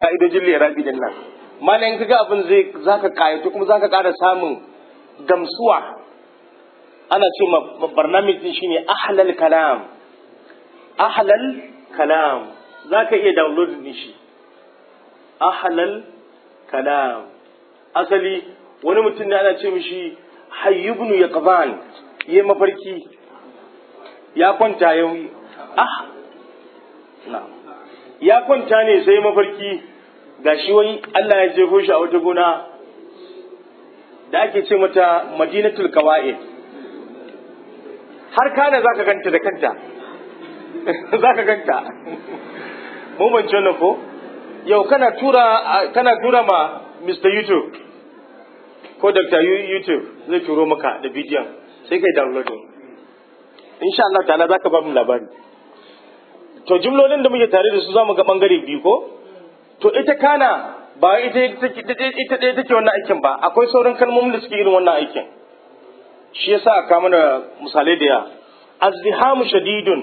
ka'idojin lirabi din nan mana in kaga abin zai zaka kayatu kuma zaka ƙara samun gamsuwa ana ce ma barnamij din shine ahlal kalam ahlal kalam zaka iya download din shi ahlal kalam asali wani mutum ne ana ce mishi hayyubnu yaqban yayi mafarki ya kwanta ya ah na ya kwanta ne sai mafarki gashi wai Allah ya jefo shi a wata gona da ake ce mata madinatul kawa'id har kana zaka ganta da kanta zaka ganta mun bance wannan ko yau kana tura kana tura ma Mr. YouTube ko Dr. YouTube zai turo maka da bidiyon sai kai downloading insha Allah ta'ala zaka ba mu labari to jumlolin da muke tare da su zamu ga bangare biyu ko to ita kana ba ita ita ɗaya take wannan aikin ba akwai sauran kalmomin da suke irin wannan aikin shi yasa aka mana misalai da ya azdihamu shadidun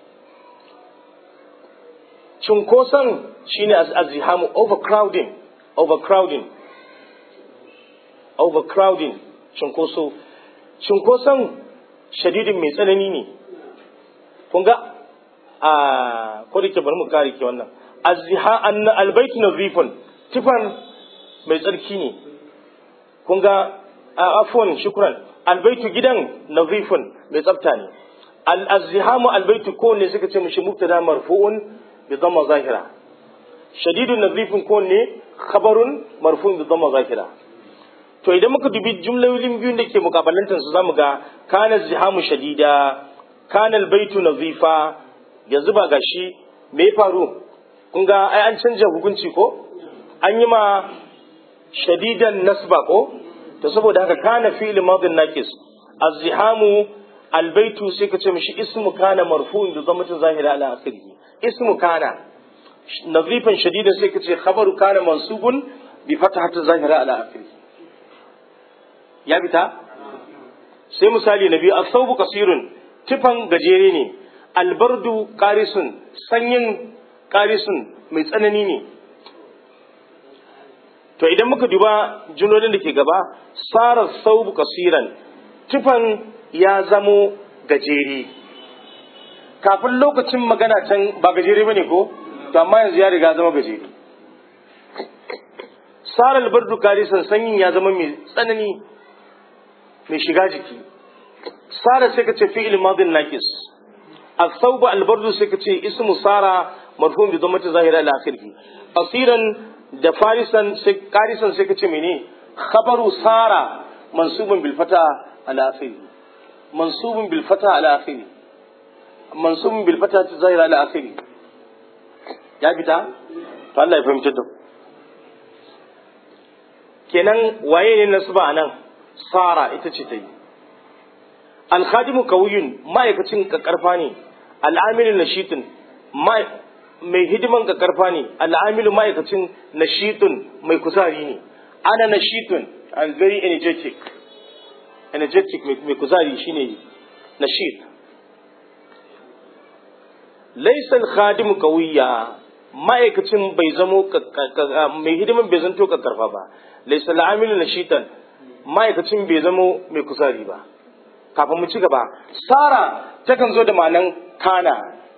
cunkoson shine azdihamu overcrowding overcrowding overcrowding cunkoso cunkoson shadidin mai tsanani ne kun ga a ko da ke bari mu kare ke wannan azziha an albaitu nazifun tifan mai tsarki ne kun ga afwan shukran albaitu gidan nazifun mai tsafta ne al azzihamu albaitu ko ne suka ce mishi mubtada marfu'un bi dhamma zahira shadidun nazifun ko ne khabarun marfu'un bi dhamma zahira to idan muka dubi jumlolin biyun da ke mukabalantar su zamu ga kana zihamu shadida kana albaitu nazifa yanzu ba gashi me ya faru kun ga ai an canja hukunci ko an yi ma shadidan nasba ko to saboda haka kana fi'l madin nakis azzihamu albaitu sai ka ce mishi ismu kana marfu'un bi dhammatin zahira ala akhirih ismu kana nazifan shadidan sai ka ce khabaru kana mansubun bi fathatin zahira ala akhirih ya fita sai misali na biyu asaubu kasirun tifan gajere ne albardu karisun sanyin karisun mai tsanani ne to idan muka duba junodin da ke gaba sarar saubu kasiran tifan ya zamo gajere kafin lokacin magana can ba gajere ba ne ko to amma yanzu ya riga zama gajere sarar albardu karisun sanyin ya zama mai tsanani mai shiga jiki sara sai ka ce fi'il madin naqis as-sawba al-bardu sai ka ce ismu sara marfu bi dhammati zahira ila akhirih asiran da farisan sai qarisan sai ka ce mene khabaru sara mansubun bil fata ala akhirih mansubun bil fata ala akhirih mansubun bil fata zahira ala akhirih ya fita to Allah ya fahimci da kenan waye ne nasba anan sara ita ce ta yi alkhadimu kawiyun ma'aikacin kakarfa ne al'amilin nashitin mai hidiman kakarfa ne al'amilu ma'aikacin nashitun mai kuzari ne ana nashitun I'm very energetic energetic mai kuzari shine nashit laisa alkhadimu kawiya ma'aikacin bai zamo mai hidiman bai zanto kakarfa ba laisa al'amilu nashitan ma'aikacin bai zamo mai kuzari ba kafin mu ci gaba sara takan zo da ma'anan kana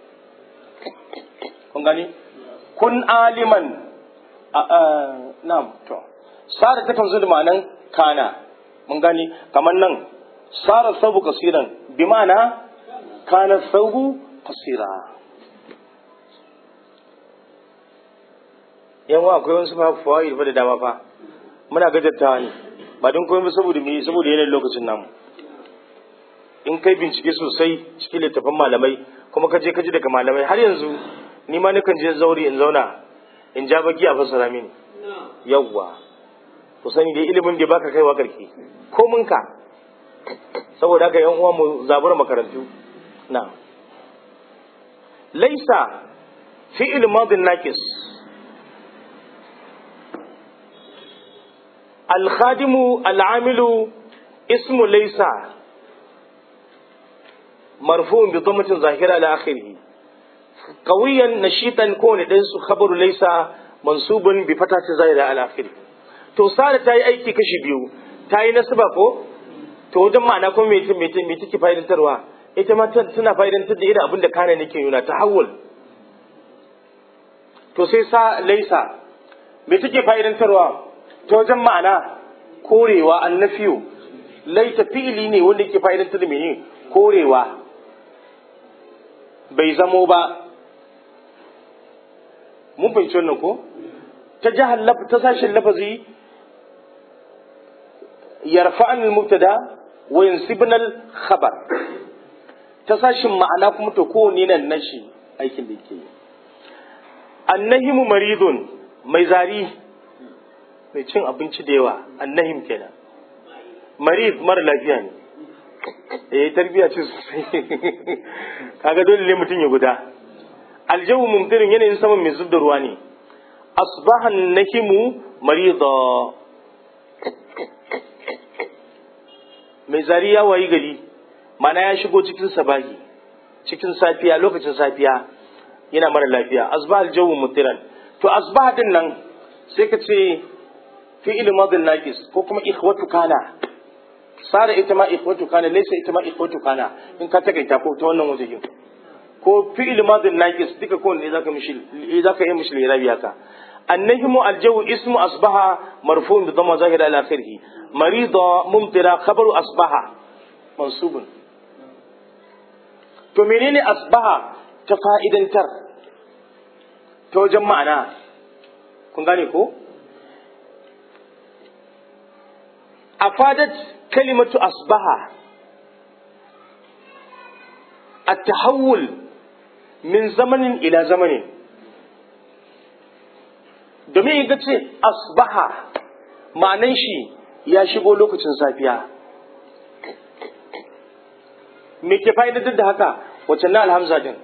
kun gani kun aliman na'am to sara takan zo da ma'anan kana mun gani kamar nan sara sabu kasiran bi ma'ana kana sabu kasira yawa akwai wasu fawaid fa da dama fa muna gajartawa ne ba don komai saboda me saboda yanayin lokacin namu in kai bincike sosai cikin littafin malamai kuma ka je ka ji daga malamai har yanzu ni ma nakan je zauri in zauna in ja baki a fassara mini yawwa ku sani dai ilimin da baka kaiwa karki ko mun ka saboda haka yan uwa mu zabura makarantu na laisa fi'il madin naqis الخادم العامل اسم ليس مرفوع بضمة ظاهرة على آخره قويا نشيطا كون دنس خبر ليس mansubun bi fatati zahira al akhir to sara ta yi aiki kashi biyu ta yi nasaba ko to wajen ma'ana kuma me me me take fa'idantarwa ita ma tana fa'idantar da irin abin da kana nake nuna ta hawul to sai sa laisa me take fa'idantarwa ta wajen ma'ana korewa annafiyu laita fi'ili ne wanda yake fa'idantar da mene korewa bai zamo ba mun fahimci wannan ko ta jihar ta sashen lafazi yarfa'an al-mubtada wa yansibna al-khabar ta sashin ma'ana kuma to kowane nan nashi aikin da yake yi annahimu maridun mai zari mai cin abinci da yawa annahim kenan marid mara lafiya ne eh tarbiya ce sosai kaga dole ne mutum ya guda aljawu mumtirin yanayin saman mai zub da ruwa ne asbahan nahimu marida mai zari ya wayi gari mana ya shigo cikin sabahi cikin safiya lokacin safiya yana mara lafiya asbah aljawu mumtiran to asbah din nan sai ka ce fi'il madin naqis ko kuma ikhwatu kana sara ita ma ikhwatu kana laysa ita ma ikhwatu kana in ka takaita ko ta wannan wajen ko fi'il madin naqis duka ko ne zaka mishi zaka yi mishi lirabi haka النجم الجو اسم أصبح مرفوع بضم ظاهر على آخره مريض ممطرة خبر أصبح منصوب to menene asbaha ta fa'idantar ta wajen ma'ana kun gane ko afadat kalimatu asbaha at-tahawul min zamanin ila zamanin domin ga ce asbaha ma'anan shi ya shigo lokacin safiya me ke fa'idatar da haka wacce na alhamza din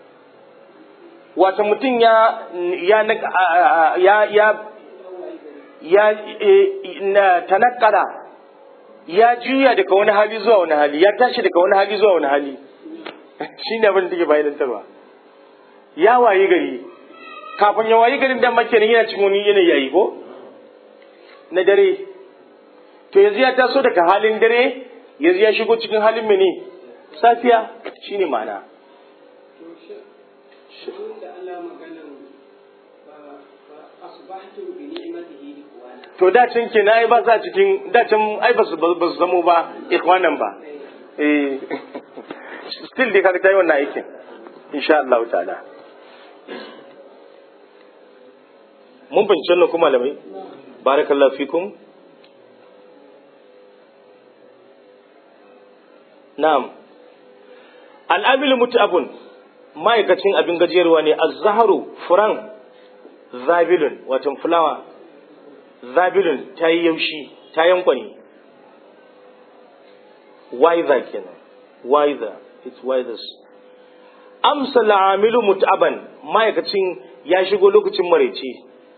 wata mutum ya ya ya ya ya na tanakkara ya juya daga wani hali zuwa wani hali ya tashi daga wani hali zuwa wani hali shine abin da take fa'idantarwa ya waye gari kafin ya wayi garin dan makenin yana cikin wani yanayi yayi ko na dare to yanzu ya taso daga halin dare yanzu ya shigo cikin halin mene safiya shine ma'ana to da can ke na ai ba sa cikin da can ai ba su zamo ba ikwanan ba eh still dai kaga tayi wannan aikin insha Allah ta'ala mun fahimci wannan kuma malamai barakallahu fikum na'am al'amilu mut'abun ma'aikacin abin gajiyarwa ne az-zaharu furan zabilun wato fulawa zabilun ta yi yaushi ta yankwani wiser kenan wiser it's wisers amsa al'amilu mut'aban ma'aikacin ya shigo lokacin maraice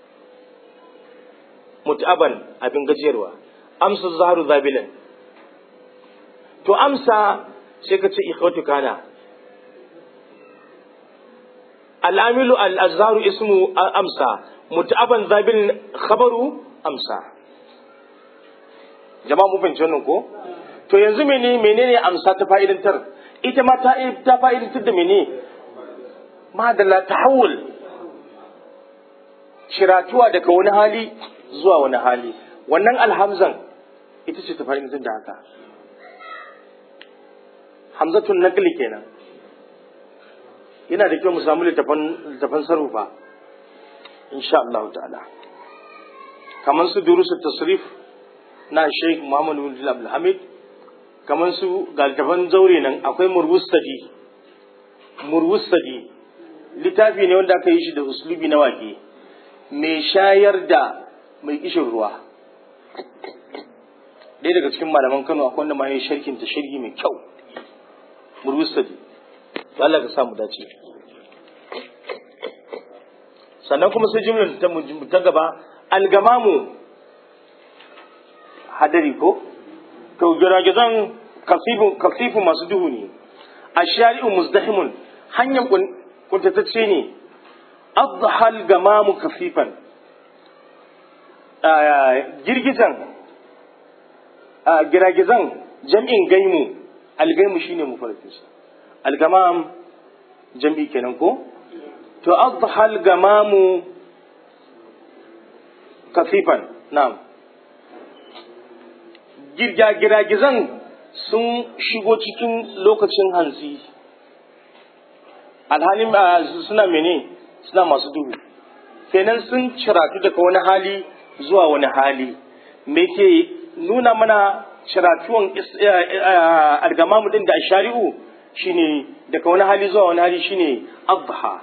mut'aban abin gajiyarwa amsa zaharu zabilan to amsa sai ka ce ikhwatu kana al'amilu al'azharu ismu amsa mut'aban zabil khabaru amsa jama'a mu fahimci wannan ko to yanzu mene menene amsa ta fa'idantar ita ma ta ta fa'idantar da mene madalla tahawul shiratuwa daga wani hali zuwa wani hali wannan alhamzan ita ce ta fa'idantar da haka hamzatun naqli kenan yana da kyau mu samu littafan sarrufa insha Allah ta'ala kamar su durusu tasrif na Sheikh Muhammad bin Abdul Hamid kamar su ga littafan zaure nan akwai murwustadi murwustadi littafi ne wanda aka yi shi da uslubi na wake mai shayar da mai kishin ruwa ɗaya daga cikin malaman Kano akwai wanda ma ya sharkin ta sharhi mai kyau murwustadi Allah ka samu dace sannan kuma sai jimlar ta ta gaba algamamu hadari ko to giragizan kasifu kasifu masu duhu ne ashari'u muzdahimun hanyar kuntatacce ne adhal gamamu kafifan girgizan giragizan jam'in gaimu algaimu shine mufarkinsa algamam jam'i kenan ko to adha algamamu kasifan na'am girgizan sun shigo cikin lokacin hantsi alhalin suna mene suna masu duhu kenan sun ciratu daga wani hali zuwa wani hali me ke nuna mana ciratuwan algamamu din da shari'u shine daga wani hali zuwa wani hali shine adha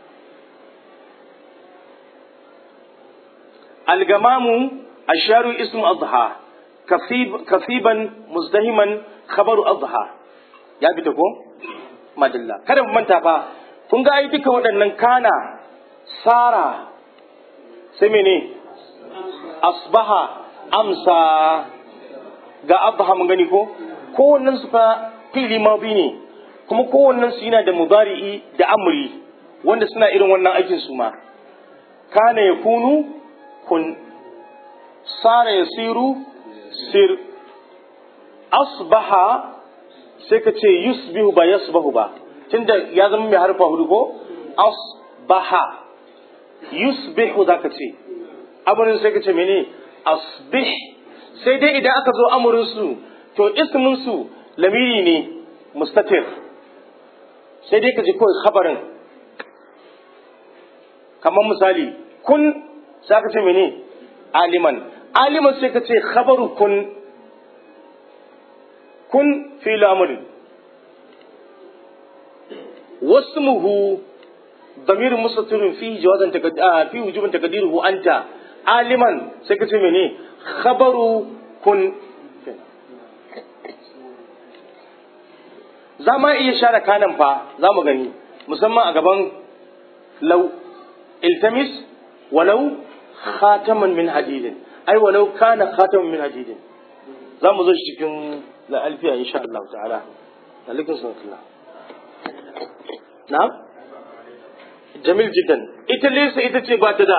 algamamu asharu ismu adha kasiban muzdahiman khabaru adha ya fita ko madalla kada mu manta fa kun ga ai duka waɗannan kana sara sai mene asbaha amsa ga adha mun gani ko kowannen su fa fili madi ne kuma kowannen su yana da mudari'i da amri wanda suna irin wannan aikin su ma kana yakunu kun sara yasiru sir asbaha sai ka ce yusbihu ba yasbahu ba tunda ya zama mai harfa hudu ko asbaha yusbihu za ka ce amurin sai ka ce mene asbih sai dai idan aka zo amurin su to ismin su lamiri ne mustatir sai dai ka ji kawai khabarin kamar misali kun sai ka ce mene aliman aliman sai ka ce khabaru kun kun fi lamurin wasmuhu ضمير مستتر فيه جوازا تقد... آه فيه وجوبا تقديره انت عالما سكت مني خبر كن za ma iya share kanan fa za mu gani musamman a gaban lau iltamis walau khataman min hadidin ai walau kana khataman min hadidin za mu zo cikin la alfiya insha Allah ta'ala alaikum salam na'am jamil jiddan ita lesa ita ce ba ta da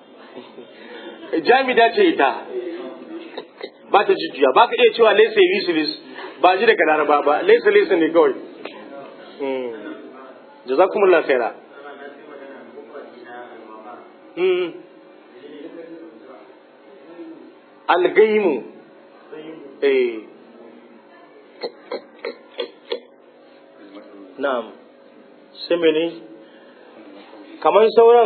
jamida ce ita ba ta jujjuya ba ka iya cewa lesa yi ba ji daga laraba ba lesa lesa ne kawai jazakumullah khaira algaimu eh na'am sai mene kamar sauran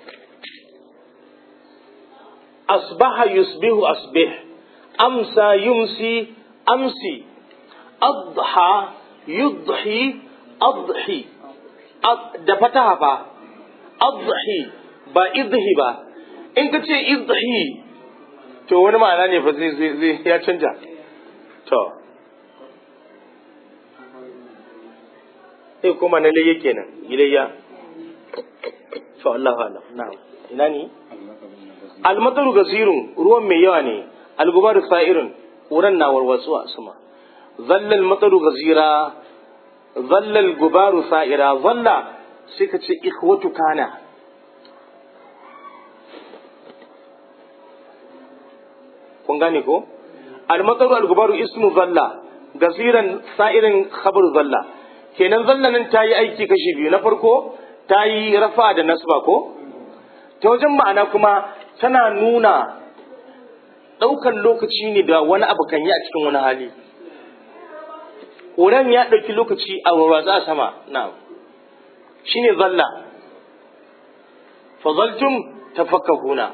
asbaha yusbihu asbih amsa yumsi amsi adha yudhi adhi da fataha fa adhi ba idhi ba in ka ce idhi to wani ma'ana ne fa zai zai ya canja to sai kuma na layya kenan ilayya to Allah alam na'am ina ni almataru gasirun ruwan mai yawa ne algubaru sa'irun ƙuran na warwatsu a sama zallal mataru gazira zallal gubaru sa'ira zalla sai ka ce ikhwatu kana kun gane ko almataru algubaru ismu zalla gaziran sa'irin khabar zalla kenan zalla nan ta yi aiki kashi biyu na farko ta yi rafa da nasba ko ta wajen ma'ana kuma tana nuna ɗaukan lokaci ne da wani abu kan yi a cikin wani hali ƙoran ya ɗauki lokaci a warwatsa a sama na shi ne zalla fazaltum tafakkahuna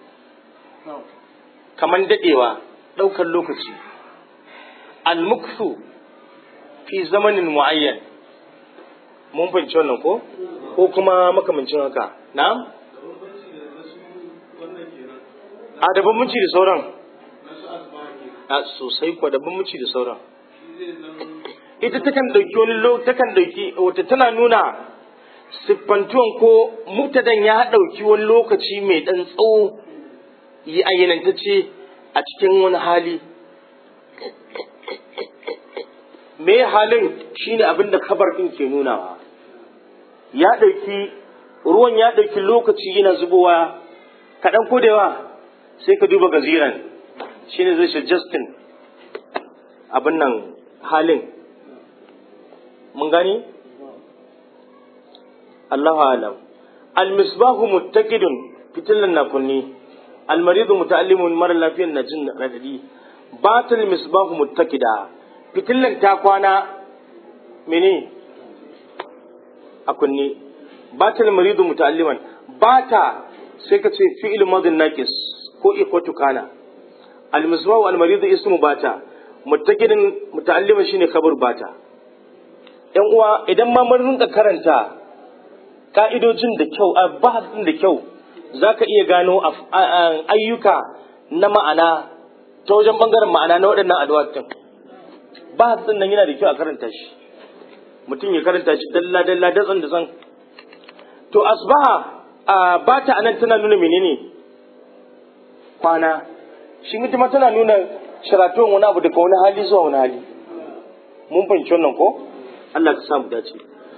kaman daɗewa ɗaukan lokaci almuksu fi zamanin mu'ayyan mun fahimci wannan ko ko kuma makamancin haka na'am a da bambanci da sauran a sosai kuwa da bambanci da sauran ita takan dauki wani lo takan dauki wata tana nuna siffantuwan ko mubtadan ya dauki wani lokaci mai dan tsawo yi ayyanantacce a cikin wani hali me halin shine abin da kabar din ke nunawa ya dauki ruwan ya dauki lokaci yana zubowa kaɗan ko da yawa sai ka duba gaziran shine zai shi justin abin nan halin mun gani Allahu alam al-misbahu muttaqidun fitilan na kunni al-maridu muta'allimun mara lafiyan na jin radadi batal misbahu muttaqida fitilan ta kwana mene a kunni batal maridu muta'alliman bata sai ka ce fi'il madin naqis ko ikwatu kana al-misbahu al-maridu ismu bata muttaqidin muta'alliman shine khabar bata yan uwa idan ma mun rinka karanta ka'idojin da kyau a bahasin da kyau za ka iya gano ayyuka na ma'ana ta wajen bangaren ma'ana na waɗannan addu'atun bahasin nan yana da kyau a karanta shi mutum ya karanta shi dalla dalla datsan da san to asbaha a bata anan tana nuna menene kwana shi mutum tana nuna sharatuwan wani abu daga wani hali zuwa wani hali mun fahimci wannan ko Allah ka samu dace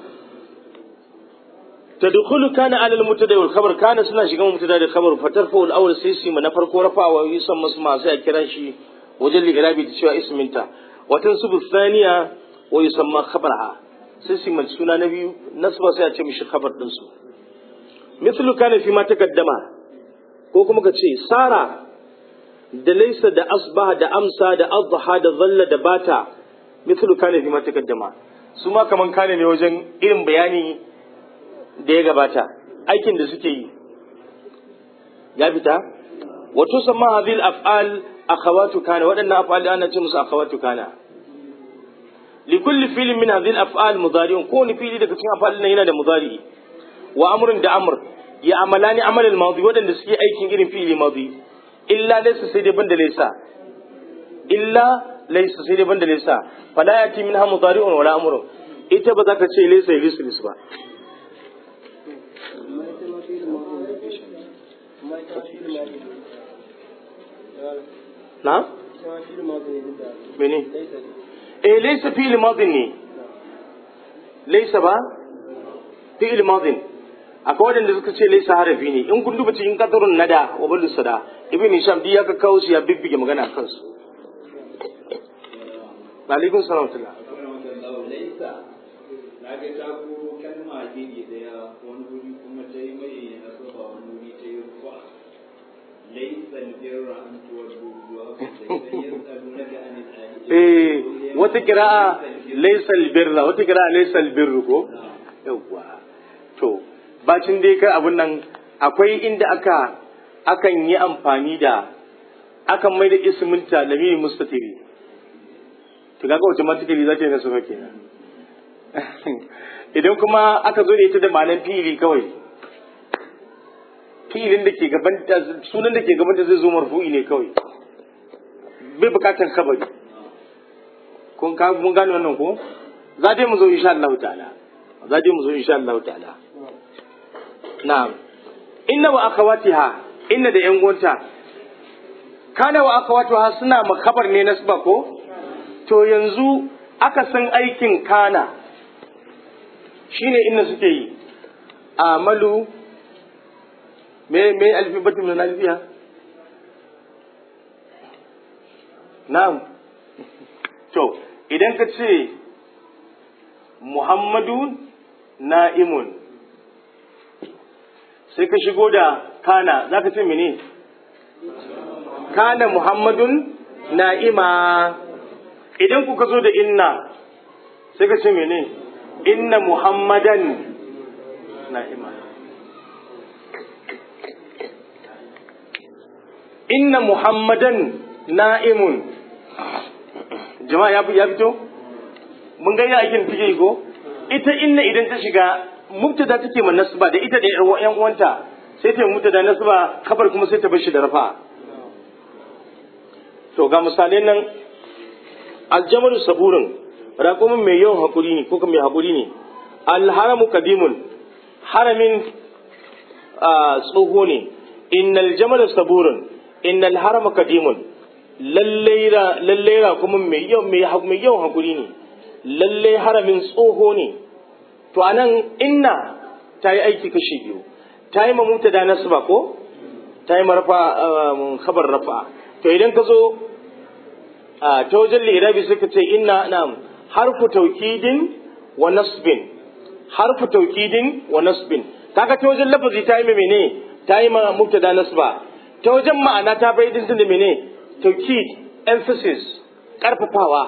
تدخل كان على المبتدا والخبر كان suna shiga mubtada da khabar fatarfa al awwal sai su na farko rafawa yusan masma sai a kira shi wajen ligarabi da cewa isminta watan subu thaniya wa yusamma khabarha sai su mai suna na biyu nasba sai a ce mishi khabar din su mithlu kana fi ma takaddama ko kuma ka ce sara da laysa da asbaha da amsa da adha da dhalla da bata mithlu kana fi ma takaddama su ma kaman kana ne wajen irin bayani da ya gabata aikin da suke yi ya fita wato sama hadil af'al akhawatu kana waɗannan af'al ana ce musu akhawatu kana li kulli fi'lin min hadhihi al-af'al mudari'un ko ni fi'li daga cikin af'al nan yana da mudari wa amrun da amr ya amalani amal al-madi waɗanda suke aikin irin fi'li madi illa laysa sai dai banda laysa illa laysa sai dai banda laysa fala yati minha mudari'un wala amrun ita ba za ka ce laysa lislis ba na? mene? eh laisa fi'il madin ne laisa ba fi'il madin akwai wadanda suka ce laisa harafi ne in kun duba cikin kadarun nada wa bulu sada ibn hisham di ya ka kawo su ya bibbige magana kansu alaikum salam tula laisa na ga ta kuro kalma iri daya wani wuri kuma ta yi mai nasaba wani wuri ta yi rufa laisa albirra an tuwaddu zuwa eh wata kira'a laysa albirra wata kira'a laysa albirru ko yawa to bacin dai kai abun nan akwai inda aka akan yi amfani da akan mai da isminta lamiri mustatiri to kaga automatically za ta yi nasaba kenan idan kuma aka zo da ita da ma'anar fi'ili kawai fi'ilin da ke gaban sunan da ke gaban da zai zo marfu'i ne kawai bai bukatar kabari kun ka mun gane wannan ko za dai mu zo insha Allah ta'ala za dai mu zo insha Allah ta'ala na'am inna wa akhawatiha inna da yan uwanta kana wa akhawatiha suna makabar ne nasba ko to yanzu aka san aikin kana shine inna suke yi amalu me me alfi batum na alfiya na'am to idan ka ce muhammadu na'imun sai ka shigo da kana za ka ce mene kana muhammadun na'ima idan kuka zo da inna sai ka ce mene inna muhammadan na'ima inna muhammadan na'imun jama'a ya fito mun ga aikin take ko ita inna idan ta shiga mubtada take man nasba da ita da yan uwanta sai ta mubtada nasba kabar kuma sai ta bar shi da rafa to ga misalai nan aljamalu saburin raƙumin mai yawan hakuri ne ko mai hakuri ne alharamu kadimun haramin tsoho ne innal jamalu saburin innal harama kadimun lallai raƙumin mai yawan hakuri ne lallai haramin tsoho ne to anan inna ta yi aiki kashi biyu ta yi mamuta da nasu ba ko ta yi marfa khabar rafa to idan ka zo ta wajen lirabi suka ce inna na'am harfu taukidin wa nasbin harfu taukidin wa nasbin kaga ta wajen lafazi ta yi mene ta yi ma mubtada nasba ta wajen ma'ana ta bai din da mene taukid emphasis karfafawa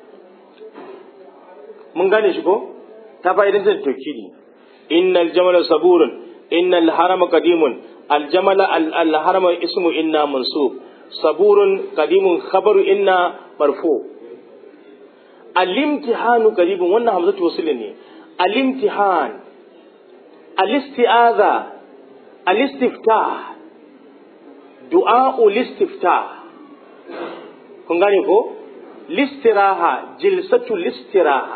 mun gane shi ko ta bai din da taukidi innal jamala saburun innal harama qadimun al jamala al harama ismu inna mansub saburun qadimun khabaru inna marfu al-imtihanu qaribun wannan hamzatu wasl ne al-imtihan al-isti'aza al-istiftah du'a al-istiftah kun gane ko listiraha jilsatu listiraha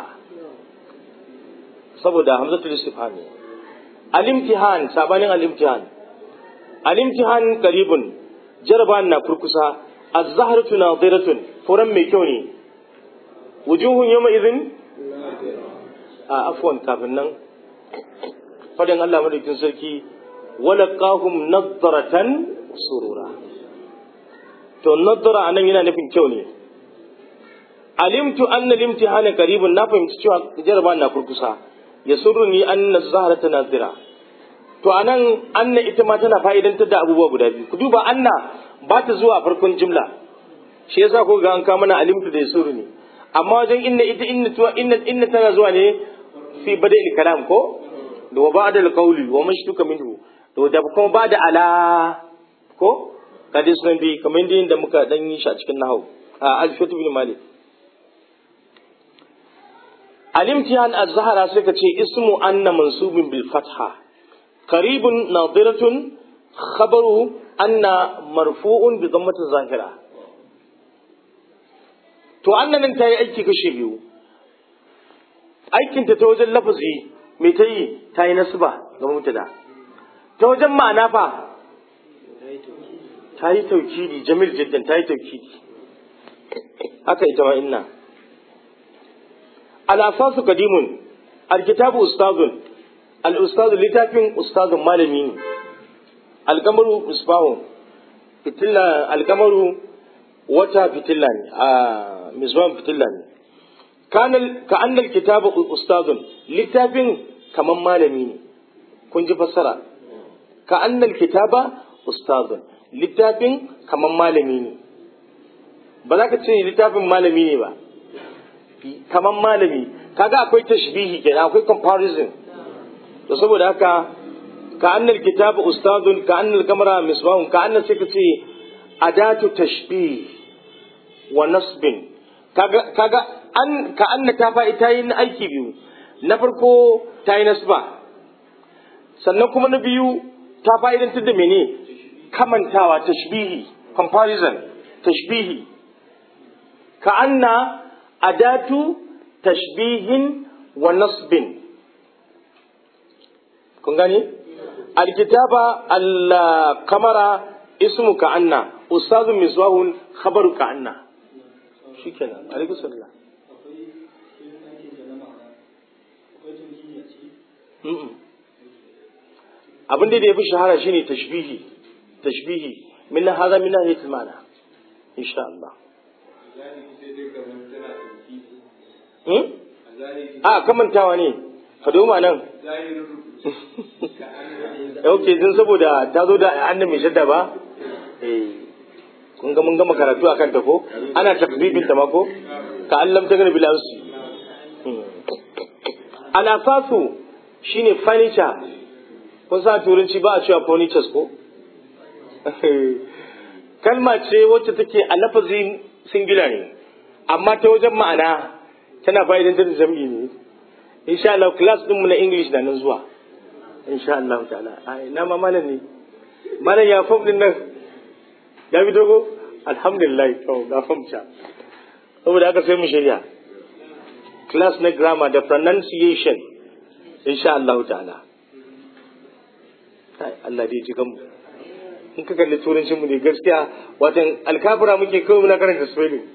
saboda hamzatu istifham ne al-imtihan sabanin al-imtihan al-imtihan qaribun jaraban na kurkusa az-zahratu nadiratun furan mai kyau ne wujuhun yawma idhin a afwan kafin nan fadin Allah madaukin sarki walaqahum nadratan surura to nadra anan yana nufin kyau ne alimtu anna limtihana qaribun na fahimci cewa jaraban na kurkusa yasurruni anna az-zahrata nadira to anan anna ita ma tana fa'idantar da abubuwa guda biyu ku duba anna ba ta zuwa farkon jimla shi yasa ko ga an ka mana alimtu da yasuru ne amma wajen inna ita inna tuwa inna inna tana zuwa ne fi bada'il kalam ko da wa ba'da al-qawli wa mashtuka minhu to da kuma ba'da ala ko kadi sunan bi kamar da muka dan yi shi a cikin nahwu a al-fatu bin malik alimtihan az-zahra suka ce ismu anna mansubun bil fatha قريب ناظرة خبر أن مرفوع بضمة الظاهرة to annan nan ta yi aiki kashe biyu aikinta ta wajen lafazi mai ta yi ta yi nasba ga mutada ta wajen ma'ana fa ta yi taukidi jamil jiddan ta yi taukidi haka ita ma inna al-asasu qadimun al-kitabu ustazun al'ustadu littafin ustazun malami ne alkamaru misbahu fitilla alkamaru wata fitilla ne a misbahun fitilla ne ka annal kitabu ustazun littafin kaman malami ne kun ji fassara ka annal kitaba ustazun littafin kaman malami ne ba za ka ce littafin malami ne ba kaman malami kaga akwai tashbihi kenan akwai comparison to saboda haka ka annal kitabu ustadun ka annal kamara misbahun ka annal sai ka ce adatu tashbih wa nasbin kaga kaga an ka anna ta fa ita yin aiki biyu na farko ta yi nasba sannan kuma na biyu ta fa'idantar da mene kamantawa tashbihi comparison tashbihi ka anna adatu tashbihin wa nasbin kun gani alkitaba al-kamara ismu ka anna ustazu miswahun khabaru ka anna shikenan alaikum salam abin da ya fi shahara shine tashbihi tashbihi min hadha min nahiyatil ma'na insha Allah a kamantawa ne ka doma nan ok din saboda ta zo da annan mai shadda ba kun ga mun gama karatu akan ta ko ana takbibin ta ma ko ka allam ta gani bilansu al-asasu shine furniture kun sa turanci ba a cewa furnitures ko kalma ce wacce take a lafazin singular ne amma ta wajen ma'ana tana fa'idantar da jam'i ne insha Allah class din mu na English na nan zuwa insha Allah ta'ala ai na ma malam ne malam ya fam din nan ya bi dogo alhamdulillah to ga fam cha saboda haka sai mu shirya class na grammar da pronunciation insha Allah ta'ala ai Allah dai ji mu in ka kalli turancin mu ne gaskiya watan alkafira muke kawai muna karanta spelling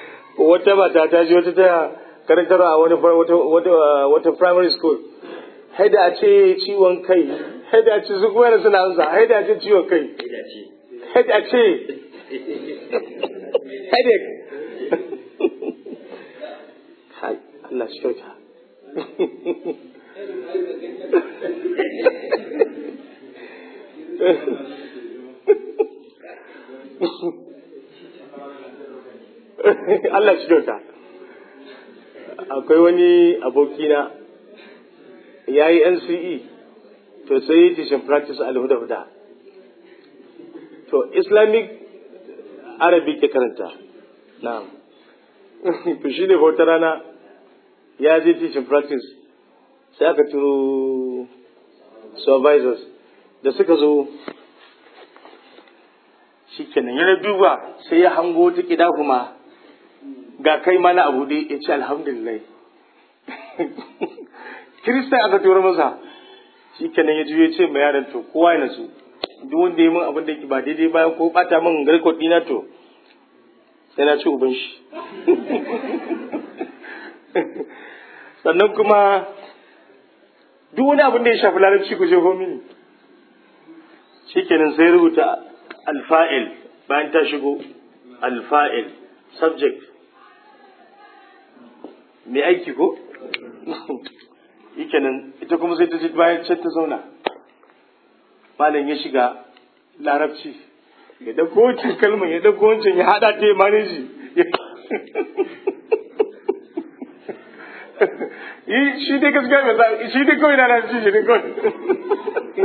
wata mata ta ji wata ta karantarwa a wani wata wata primary school haida a ce ciwon kai haida a ce su kuma yana suna amsa haida a ce ciwon kai haida a ce headache Hai, Allah shi kyauta Allah shi kyauta akwai wani abokina ya yi NCE to sai yi teaching practice al-huda-huda to Islamic Arabic ke karanta na'am to shi ne wata rana ya je teaching practice sai aka turo supervisors da suka zo shi kenan yana duba sai ya hango ta kida kuma ga kai mana abu dai ya ce alhamdulillah kiristan aka tura masa shi kenan ya juye ce mai yaran to kowa ya nasu duk wanda ya min abin da ba daidai ba ko bata min garkot dina to sai na ci uban shi sannan kuma duk wani abin da ya shafi larabci ku je mini shikenan sai rubuta alfa'il bayan ta shigo alfa'il subject mai aiki ko shikenan ita kuma sai ta ji bayan can ta zauna malam ya shiga larabci ya dauko wancan kalmar ya dauko wancan ya hada ta ya maneji yi shi dai gaskiya mai sa shi dai kawai na larabci shi dai kawai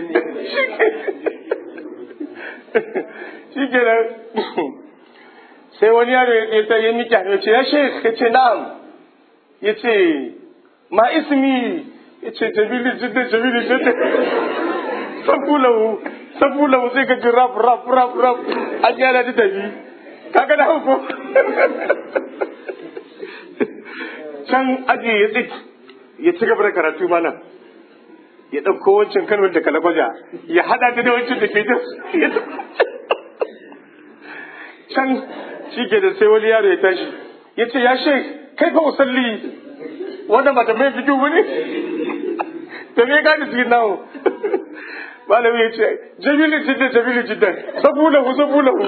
shi ke nan sai wani yaro ya ta yi miki ya ce ya shek ya ce na'am ya ce ma ismi ya ce jabili jidda jabili jidda sabulahu sabulahu sai ka ji rap rap rap rap an yana da tafi kaga da hauko can aji ya tsik ya ci gaba da karatu mana ya ɗauko wancan kalmar da kalagwaja ya haɗa ta da wancan da ke ta can shi ke da sai wani yaro ya tashi ya ce ya shek kai fa usalli wannan ba ta mai fito ba ne ta mai gane cikin nawo malami ya ce jamilu jiddan jamilu jiddan sabulahu sabulahu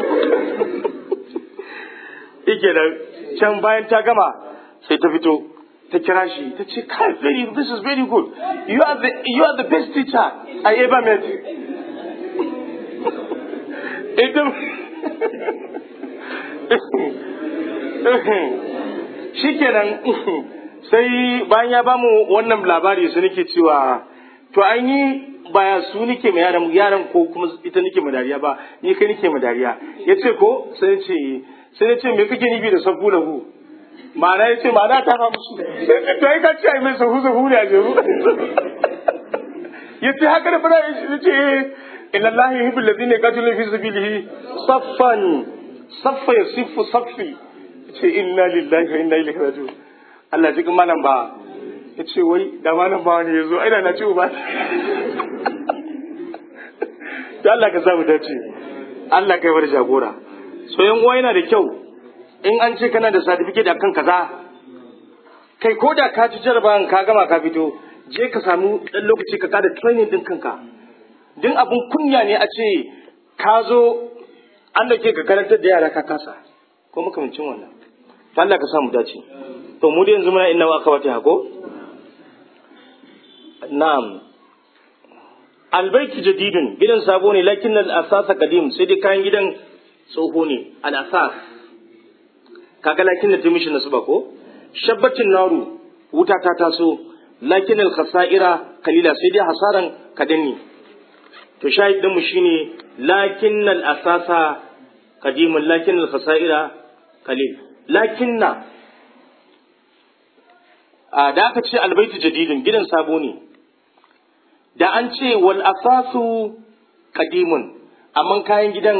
ike da can bayan ta gama sai ta fito ta kira shi ta ce kai very this is very good you are the you are the best teacher I ever met ita shikenan sai bayan ya bamu wannan labari su nake cewa to an yi baya su nake ma yaran yaran ko kuma ita nake ma dariya ba ni kai nake ma dariya yace ko sai ce sai ce me kake nufi da sabu lahu ma'ana yace ma'ana ta fa musu to ai ka ce ai mai sahu sahu ne a jeru yace haka da fara yace inna allahi yuhibbul ladina yaqatiluna fi sabilihi saffan saffa yasifu saffi ce inna lillahi wa inna ilaihi raji'un Allah cikin malam ba ya ce wai da malam ba wani ya zo aina na ce ba to Allah ka samu dace Allah kai bar jagora so yan uwa yana da kyau in an ce kana da certificate akan kaza kai ko da ka ci jarabawan ka gama ka fito je ka samu dan lokaci ka kada training din kanka din abun kunya ne a ce ka zo an da ke ka karantar da yara ka kasa ko makamancin wannan to Allah ka samu dace to mu da yanzu muna inna aka wata hako na'am albaiti jadidun gidan sabo ne lakin al asasa qadim sai dai kayan gidan tsoho ne al asas kaga lakin da timishi nasu ba ko shabbatin naru wuta ta taso lakin al khasaira kalila sai dai hasaran kadanni to shahid din mu shine lakin al asasa qadimun lakin al khasaira kalil lakinna a da aka ce albaitu jadidin gidan sabo ne da an ce wal asasu qadimun amma kayan gidan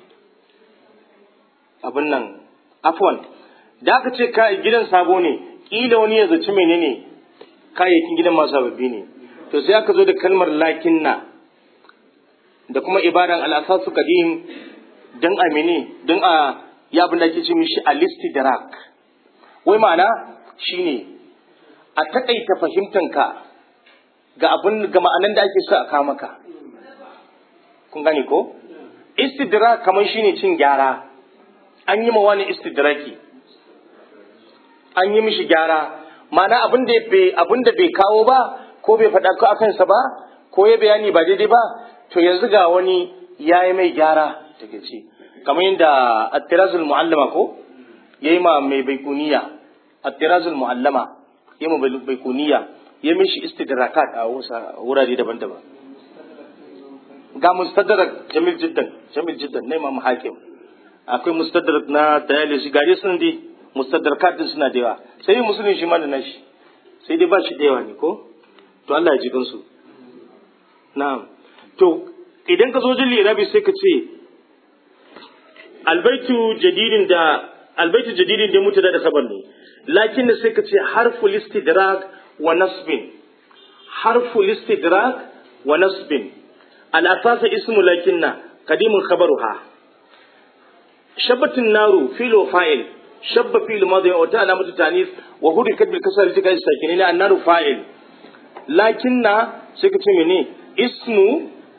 abin nan afwan da aka ce gidan sabo ne kila wani ya zaci menene kayayyakin gidan masu sababbi ne to sai aka zo da kalmar lakinna da kuma ibadan al asasu qadim dan a mene dan a ya abin da ake ce mishi alistidrak wai ma'ana shine a taƙaita fahimtanka ga abin ga ma'anan da ake so a kawo maka kun gane ko istidrak kamar shine cin gyara an yi ma wani istidraki an yi mishi gyara ma'ana abin da bai abin da bai kawo ba ko bai faɗa ko akan sa ba ko ya bayani ba daidai ba to yanzu ga wani yayi mai gyara daga ci kamar yadda at-tirazul muallama ko yayi ma mai baikuniya at-tirazul muallama yayi ma baikuniya ya mishi istidrakat a wurare daban-daban ga mustadrak jamil jiddan jamil jiddan na imam hakim akwai mustadrak na dayalisi gare sun dai mustadrakat din suna da yawa sai musulun shi ma da nashi sai dai ba shi da yawa ne ko to Allah ya ji gansu na'am to idan ka zo jin lirabi sai ka ce albaitu jadidin da albaitu jadidin da mutu da kabar ne lakin sai ka ce harful istidrak wa nasbin harful istidrak wa nasbin al-asas ismu lakinna qadimun khabaruha shabatin naru filo fa'il shabba fil madhi wa ta alamatu tanis wa hurikat bil kasr tika sakinina annaru fa'il lakinna sai ka ce mene ismu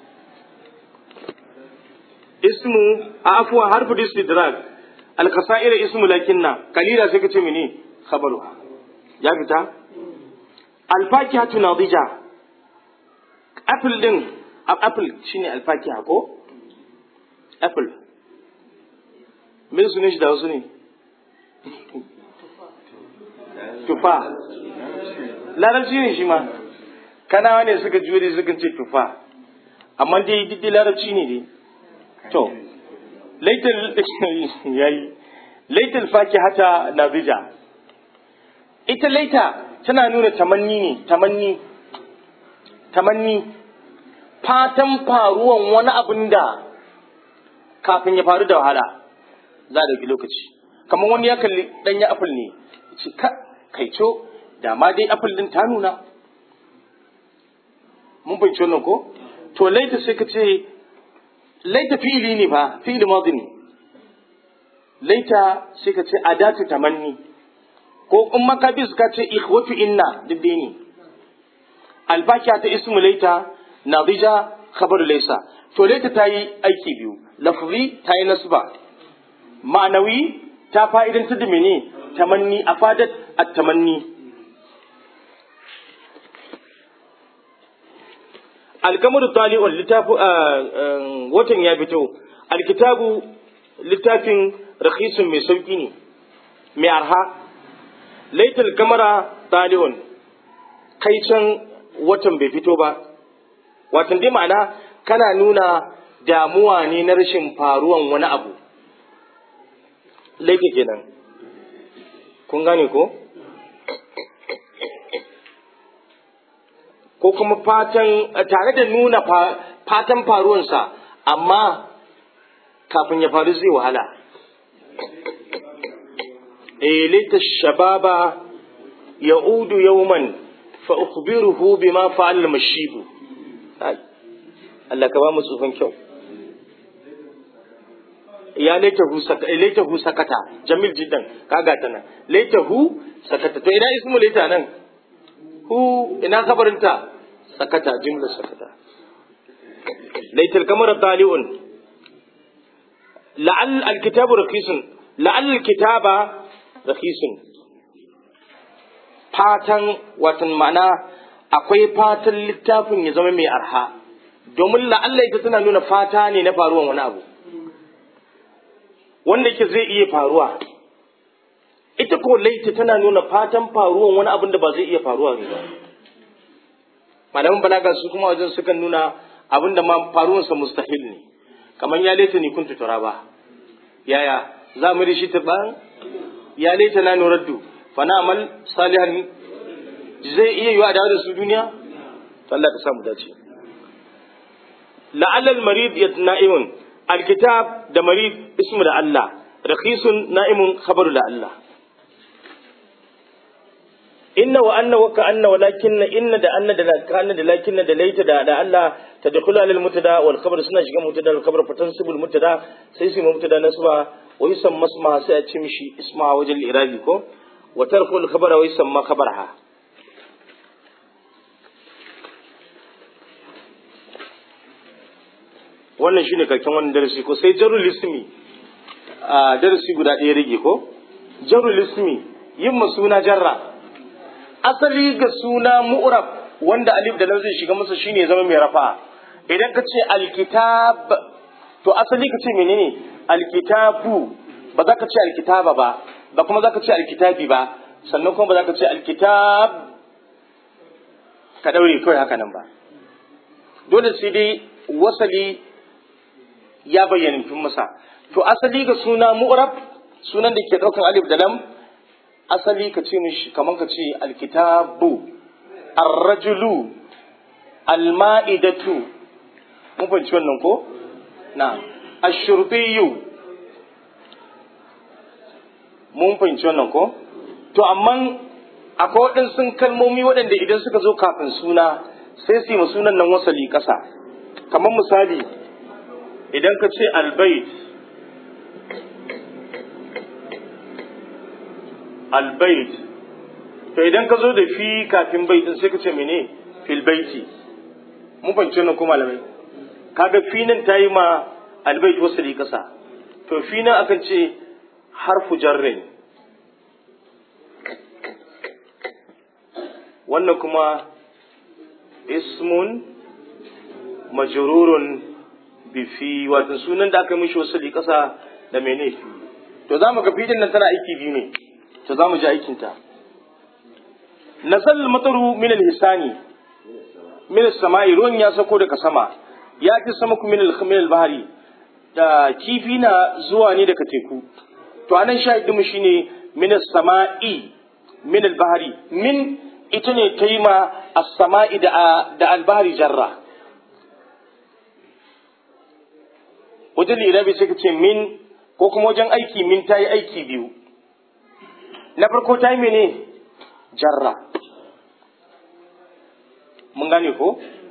ismu afwa harfu istidrak al qasair ismu lakinna kalila sai ka ce mene khabaruha ya fita al fakihatu nadija apple din apple shine al fakiha ko apple me sunan shi da wasu ne tufa larabci ne shi ma kanawa ne suka jure suka ce tufa amma dai duk larabci ne dai to laital yayi laital fakihata nazija ita laita tana nuna tamanni ne tamanni tamanni fatan faruwan wani abin da kafin ya faru da wahala za a ɗauki lokaci kamar wani ya kalli ɗanya apple ne ce ka kaico da ma dai apple din ta nuna mun fahimci wannan ko to laita sai ka ce laita fi'ili ne fa fi'ili madi ne laita sai ka ce adatu tamanni ko in makabis ka ce ikhwatu inna duk dai ne albakiya ta ismu laita nadija khabar laisa to laita ta yi aiki biyu lafzi ta yi nasba ma'anawi ta fa'idan ta da mene tamanni a fadat at tamanni alkamar tali'un littafi watan ya fito alkitabu littafin rakhisun mai sauki ne mai arha laitul kamara tali'un kai can watan bai fito ba watan dai ma'ana kana nuna damuwa ne na rashin faruwan wani abu laifi kenan kun gane ko ko kuma fatan tare da nuna fatan faruwansa amma kafin ya faru zai wahala eh laita shababa ya'udu yawman fa ukhbiruhu bima fa'al mashibu Allah ka ba mu tsufan kyau ya laitahu laitahu sakata jamil jiddan kaga ta nan laitahu sakata to ina ismu laita nan hu ina kabarinta sakata jumla sakata laital kamar tali'un la'al alkitabu rakisun la'al alkitaba rakisun fatan watan ma'ana akwai fatan littafin ya zama mai arha domin la'alla ita tana nuna fata ne na faruwan wani abu wanda yake zai iya faruwa ita ko laita tana nuna fatan faruwan wani abin da ba zai iya faruwa ne ba malaman balaga su kuma wajen sukan nuna abin da ma faruwansa mustahil ne kamar ya laita ni kuntu turaba yaya za mu rishi ta ban ya laita na nuraddu fa na amal salihan zai iya yiwa da su duniya to Allah ka samu dace la'alla al-marid yatna'imun alkitab da marid ismu da Allah rakhisun na'imun khabaru da Allah inna wa anna wa ka'anna walakinna inna da anna da ka'anna da lakinna da laita da da Allah tadkhulu alal mutada wal khabar suna shiga mutada wal khabar fatansibul mutada sai su mutada nasba wa yusamma isma sai a ci mishi isma wajen irabi ko wa tarkul khabara wa yusamma khabarha wannan shine karken wannan darasi ko sai jarul ismi a darasi guda ɗaya rage ko jarul ismi yin ma suna jarra asali ga suna mu'rab wanda alif da lam zai shiga masa shine zama mai rafa idan ka ce alkitab to asali ka ce menene alkitabu ba za ka ce alkitaba ba ba kuma za ka ce alkitabi ba sannan kuma ba za ka ce alkitab ka daure kawai haka nan ba dole sai dai wasali ya bayyana tun masa to asali ga suna mu'rab sunan da ke daukan alif da lam asali ka ce mishi kaman ka ce alkitabu arrajulu alma'idatu mun fahimci wannan ko na ashurbiyu mun fahimci wannan ko to amma akwai waɗansu kalmomi waɗanda idan suka zo kafin suna sai su yi sunan nan wasali ƙasa kamar misali idan ka ce albait albait to idan ka zo da fi kafin baitin sai ka ce mene fil baiti mun fahimci nan ko malamai kaga fi nan ta yi ma albait wasali ƙasa to fi nan akan ce harfu jarrin wannan kuma ismun majrurun bi fi wato sunan da aka yi mishi wasali ƙasa da mene fi to za mu ga fidin nan tana aiki biyu ne to za mu ji aikinta nasal mataru min al-hisani min as-sama'i ruwan ya sako daga sama ya fi sama ku min al-bahari da kifi na zuwa ne daga teku to anan shahidin mu shine min as-sama'i min al-bahari min ita ne ta yi ma as-sama'i da da al-bahari jarra wajen lirabi sai ka ce min ko kuma wajen aiki min ta yi aiki biyu na farko ta yi mene jarra mun gane ko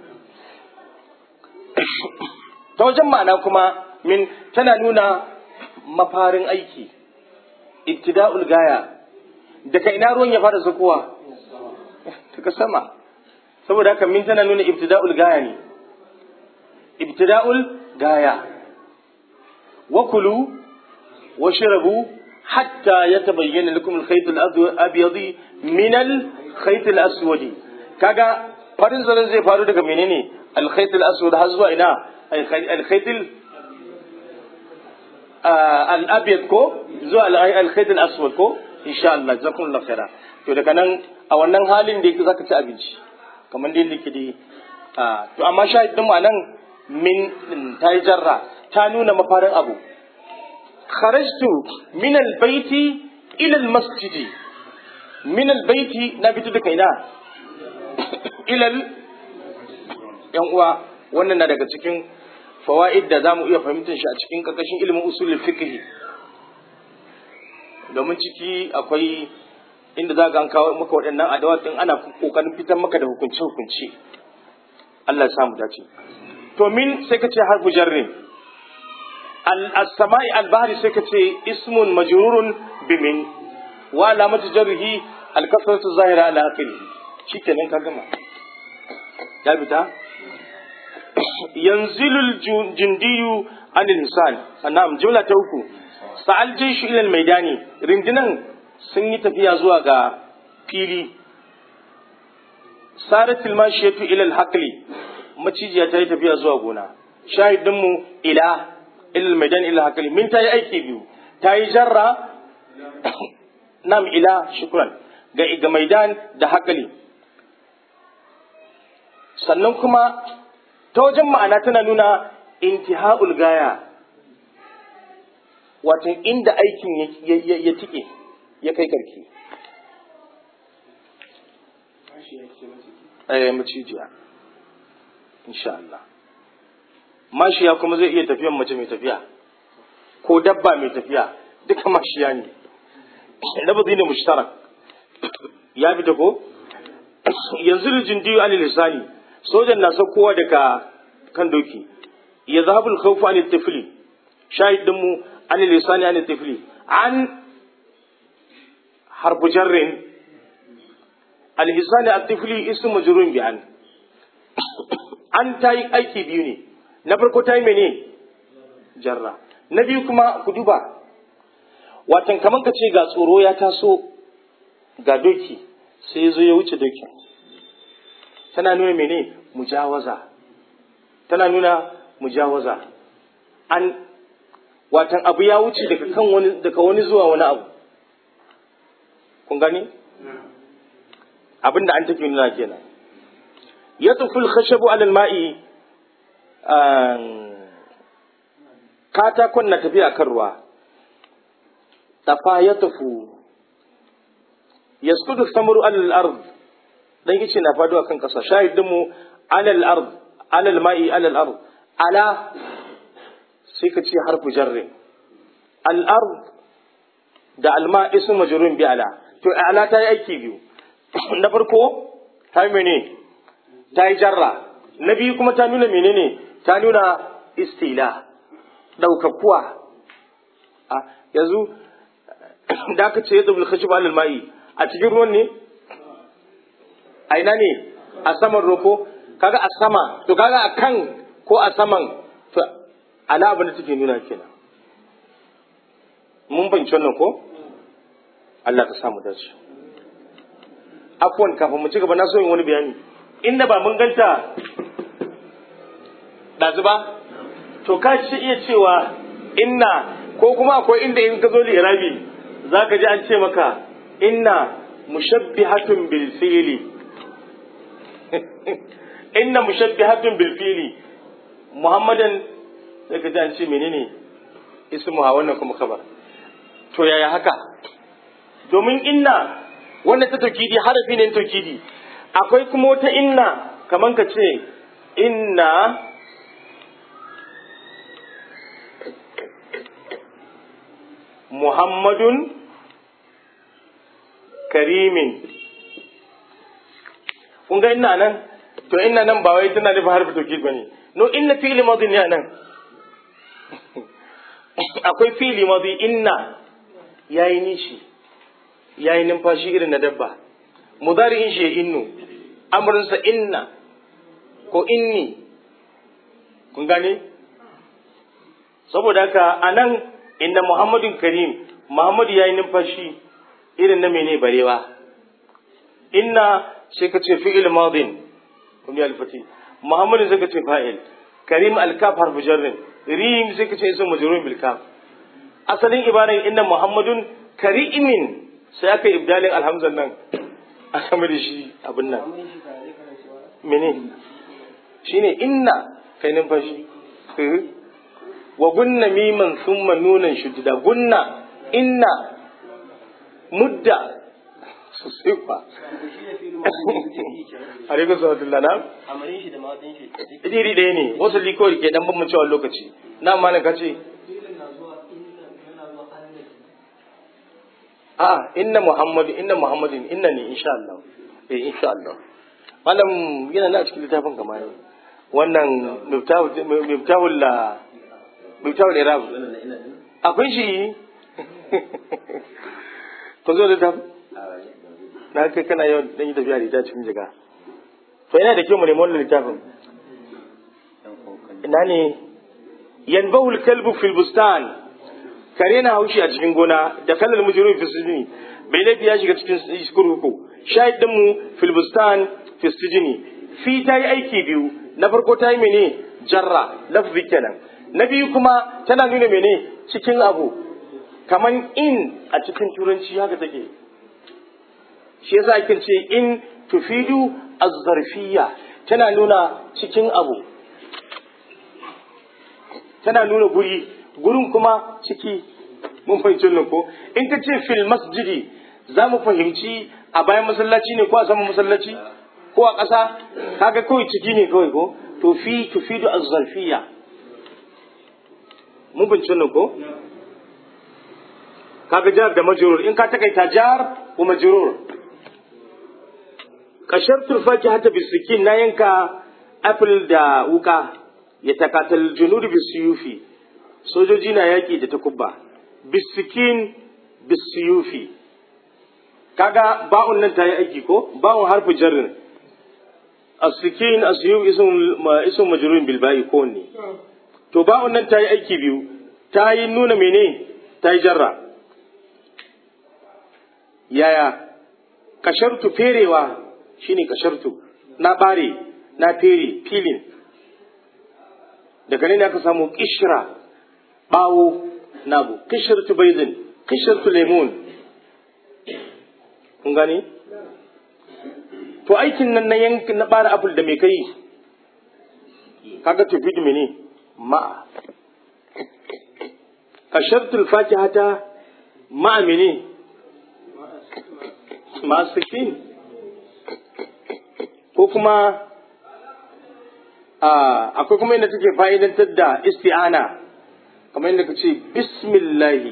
ta wajen ma'ana kuma min tana nuna mafarin aiki ibtida'ul gaya daga ina ruwan ya fara zakowa daga sama saboda haka min tana nuna ibtida'ul gaya ne ibtida'ul gaya wakulu washrabu hatta yatabayyana lakum al-khayt al-abyad min al-khayt al-aswad kaga farin zaren zai faru daga menene al-khayt al-aswad har zuwa ina al-khayt al-abyad ko zuwa al-khayt al-aswad ko insha Allah jazakumullahu khaira to daga nan a wannan halin da yake zaka ci abinci kamar da yake dai to amma shahidin mu nan min ta yi jarra ta nuna mafarin abu kharajtu min albayti ila almasjidi min albayti na fito daga ina ila yan uwa wannan na daga cikin fawaid da zamu iya fahimtar shi a cikin karkashin ilimin usulul fiqh domin ciki akwai inda za ga an kawo maka waɗannan adawat din ana kokarin fitar maka da hukunce hukunci Allah ya samu dace to min sai ka ce harfu jarrin al-sama'i al-bahri sai ka ce ismun majrurun bi min wa alamatu jarrihi al-kasratu zahira ala akhirih shikenan ka gama ya fita yanzilul jundiyu anil hisan na'am jumla ta uku sa'al jishu ila al-maidani rindinan sun yi tafiya zuwa ga fili saratil mashiyatu ila al-haqli macijiya ta yi tafiya zuwa gona shahidinmu ila ilal maidan ila hakali min ta yi aiki biyu ta yi jarra nam ila shukran ga ga maidan da hakali sannan kuma ta wajen ma'ana tana nuna intiha'ul gaya wato inda aikin ya tike ya kai karki eh macijiya insha Allah mashiya kuma zai iya tafiyan mace mai tafiya ko dabba mai tafiya duka mashiya ne lafazi ne mushtarak ya fita ko yanzu rijin diyu anil lisani sojan na saukowa daga kan doki ya zahabul khawfu anil tifli shahid din mu anil lisani anil tifli an harfu jarrin al hisani at tifli ismu majrun bi an an ta yi aiki biyu ne na farko ta yi mene jarra na biyu kuma ku duba watan kamar ka ce ga tsoro ya taso ga doki sai ya zo ya wuce dokin tana nuna mene mujawaza tana nuna mujawaza an watan abu ya wuce daga kan wani daga wani zuwa wani abu kun gani abinda an take nuna kenan ya tufi khashabu alal ma'i katakon na tafiya kan ruwa tafa ya tafu yaskudu samaru alal ard dan yace na faduwa kan kasa shahidin mu alal ard alal ma'i alal ard ala sai ka ce harfu jarri al ard da al ma ismu majrurun bi ala to ala ta yi aiki biyu na farko ta yi mene ta yi jarra na biyu kuma ta nuna menene ta nuna istila daukakuwa a yanzu da aka ce yadda bulkashi ba ma'i a cikin ruwan ne a ina ne a saman roko kaga a sama to kaga a kan ko a saman to ala abin da take nuna kenan mun banci wannan ko Allah ka samu dace afwan kafin mu ci gaba na so yin wani bayani inda ba mun ganta ɗazu ba to ka ci iya cewa inna ko kuma akwai inda in ka zo da irabi za ka ji an ce maka inna mushabbihatun bil fili inna mushabbihatun bil fili muhammadan sai ka ji an ce menene ismu ha wannan kuma kabar to yaya haka domin inna wanda ta taukidi harafi ne taukidi akwai kuma wata inna kaman ka ce inna muhammadun karimin kun ga inna nan to inna nan ba wai tana nufin harfi taukid bane no inna fi'li madhi ne nan akwai fi'li madhi inna yayi nishi yayi numfashi irin na dabba mudari'in shi ya innu amrinsa inna ko inni kun gane saboda haka a nan inda muhammadun karim muhammadu ya yi numfashi irin na mene barewa inna sai ka ce fi'il madin kun yi alfati muhammadu sai ka ce fa'il karim alkaf harfu jarrin rim sai ka ce isa majrurun bil kaf asalin ibaran inna muhammadun karimin sai aka yi ibdalin alhamzan nan a sama da shi abin nan mene shine inna kai numfashi wa gunna miman summa nunan shuddida gunna inna mudda sosai kwa a rikon salatullah na amarin shi da mawadin shi iri ɗaya ne wasu likori ke dan bambancewa lokaci na ma na kace a inna muhammadu inna muhammadin inna ne insha Allah eh insha Allah malam yana na cikin littafin kama ne wannan miftahul la miftahul irab akwai shi ko zo da tafi na kai kana yawan dan yi tafiya da ita cikin jiga to yana da kyau mu nemi wannan littafin ina ne yanbahul kalbu fil bustan kare na haushi a cikin gona da kallal mujrim fi sujni bai laifi ya shiga cikin kurkuku shahid din mu fil bustan fi sujni fi ta yi aiki biyu na farko ta yi mene jarra lafzi kenan na biyu kuma tana nuna mene cikin abu kaman in a cikin turanci haka take shi yasa ake ce in tufidu az-zarfiyya tana nuna cikin abu tana nuna guri gurin kuma ciki mun fahimci nan ko in ka ce fil masjidi za mu fahimci a bayan masallaci ne ko a saman masallaci ko a ƙasa kaga kawai ciki ne kawai ko to fi tufidu az-zarfiyya mun fahimci nan ko kaga jar da majrur in ka takaita jar ko majrur kashar turfaki hata bisikin na yanka apple da wuka ya takatal junudu bisiyufi sojoji na yaƙi da takubba bisikin bisiyufi kaga ba'un nan ta yi aiki ko ba'un harfi jarrin asikin asiyu isun majrurun bil ba'i ko ne to ba'un nan ta yi aiki biyu ta yi nuna mene ta yi jarra yaya kashartu ferewa shine kashartu na bare na fere filin daga nan aka samu kishra bawo nabu kishirtu baizin kishirtu lemon kun gani to aikin nan na yanki na bara apple da mai kai kaga tafi da mene ma kashartul fakihata ma mene ma sikin ko kuma akwai kuma yadda take fa'idantar da isti'ana kamar yadda ka ce bismillahi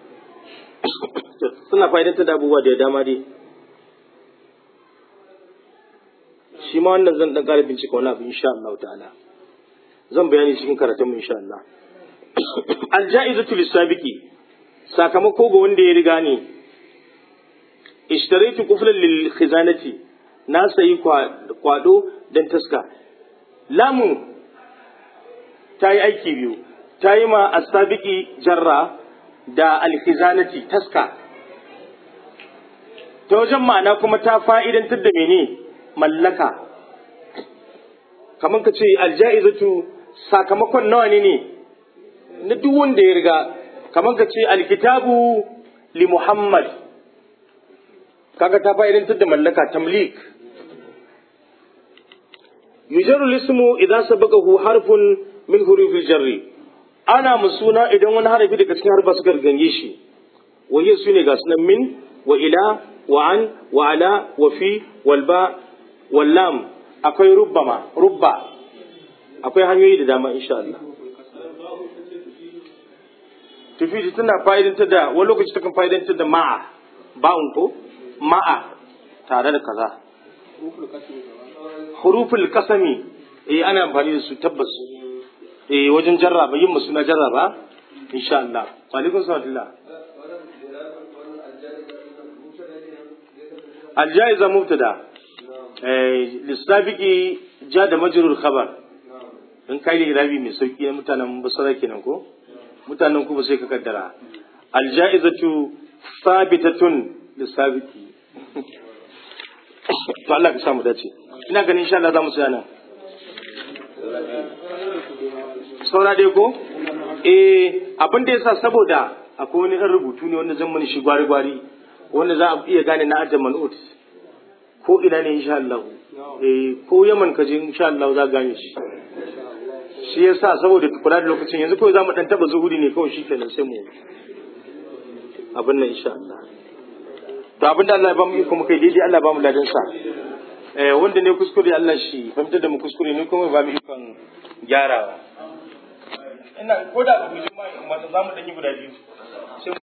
suna fa'idantar da abubuwa da dama dai shi ma wannan zan dan ƙara bincika wani abu insha Allah ta'ala zan bayani cikin karatun mu insha Allah alja'izatu lisabiqi sakamako ga wanda ya riga ne ishtaraitu kuflan lil khizanati na sayi kwado dan taska lamun ta yi aiki biyu ta yi ma asabiki jarra da alkhizanati taska ta wajen ma'ana kuma ta fa'idantar da mene mallaka kamar ka ce alja'izatu sakamakon nawa ne ne na duk wanda ya riga kamar ka ce alkitabu li muhammad kaga ta fa'idantar da mallaka tamlik yujaru lismu idan sabaqahu harfun min hurufil jarri ana musuna idan wani harafi daga cikin harfa suka gange shi wahiyar su ne ga sunan min wa ila wa an wa ala wa fi wal ba wal lam akwai rubbama rubba akwai hanyoyi da dama insha Allah tufidi tana fa'idantar da wani lokaci takan fa'idantar da ma'a ba'un ko ma'a tare da kaza huruful kasami eh ana amfani da su tabbas eh wajen jarraba yin musu na jarraba insha Allah wa alaikum salam aljaiza mubtada eh lisabiki ja da majrur khabar in kai da irabi mai sauki na mutanen basara kenan ko mutanen ku ba sai ka kaddara aljaizatu sabitatun lisabiki to Allah ka samu dace ina ganin insha Allah za mu tsaya nan saura dai ko eh abin da yasa saboda akwai wani ɗan rubutu ne wanda zan mani shi gwari gwari wanda za a iya gane na ajin man'ut ko ina ne insha Allah eh ko Yaman ka je insha Allah za gane shi shi yasa saboda kula da lokacin yanzu kawai za mu dan taba zuhuri ne kawai shi kenan sai mu abin nan insha Allah to abin da Allah ya ba mu iko muka yi daidai Allah ya ba mu ladan sa eh wanda ne kuskure Allah shi fahimtar da mu kuskure ne kuma ba mu ikon gyarawa ina ko da ba mu ji ma za mu dan yi guda biyu